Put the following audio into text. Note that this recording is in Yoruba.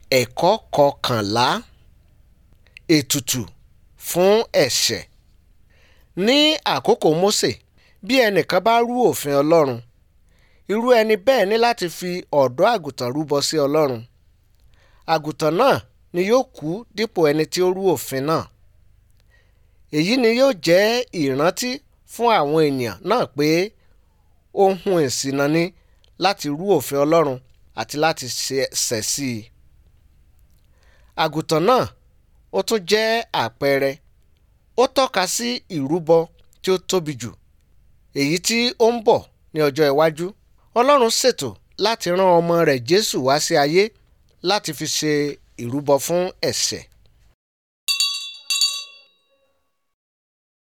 ẹ̀kọ́ kọkànlá ètùtù fún ẹ̀ṣẹ̀ ní àkókò mósè bí ẹnìkan bá rú òfin ọlọ́run irú ẹni bẹ́ẹ̀ ní láti fi ọ̀dọ́ àgùntàn rúbọ sí ọlọ́run àgùntàn náà ni yóò kú dípò ẹni tí ó rú òfin náà èyí ni yóò jẹ́ ìrántí fún àwọn ènìyàn náà pé ohun ìṣìnà ni láti rú òfin ọlọ́run àti láti ṣẹ̀ sí i àgùntàn náà ó tún jẹ́ àpẹẹrẹ ó tọ́ka sí ìrúbọ tí ó tóbi jù èyí tí ó ń bọ̀ ní ọjọ́ iwájú ọlọ́run ṣètò láti rán ọmọ rẹ̀ jésù wá sí ayé láti fi ṣe ìrúbọ fún ẹ̀ṣẹ̀